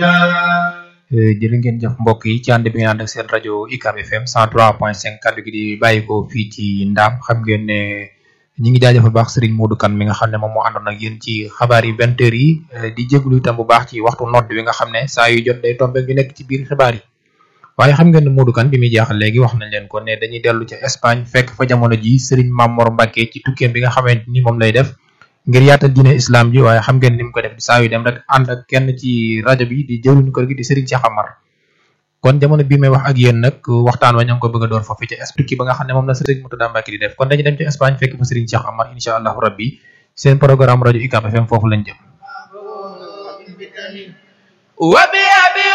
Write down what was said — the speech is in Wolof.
jërë ngeen jëf mbokk yi ci ànd bi ngeen ànd ak seen rajo UCAB FM 103.5 kaddu gi di bàyyi ko fii ci ndaam xam ngeen ne ñi ngi jaajëfal baax Serigne Modou Kane mi nga xam ne moom moo àndoon ak yéen ci xabaar yi vingt heures yi di jéglu itam bu baax ci waxtu nodd bi nga xam ne saa yu jot day tombe ñu nekk ci biir xibaar yi waaye xam ngeen ne Modou Kane bi muy jaaxal léegi wax nañ leen ko ne dañuy dellu ca Espagne fekk fa jamono ji Serigne Mamor Mbacke ci tukkeem bi nga xamante ni moom lay def ngir yaatal diine islam ji waaye xam ngeen ni mu ko def saa yu dem rek ànd ak kenn ci rajo bi di jëwriñu kër gi di Serigne Cheikh Amar kon jamono bii may wax ak yéen nag waxtaan wa ña ngi ko bëgg a door foofu ca Espagne ba nga xam ne moom la Serigne Moutada Mbacke di def kon dañu dem ci Espagne fekk fa Serigne Cheikh Amar incha allahu rabbi seen programme rajo UCAB FM foofu lañ jëm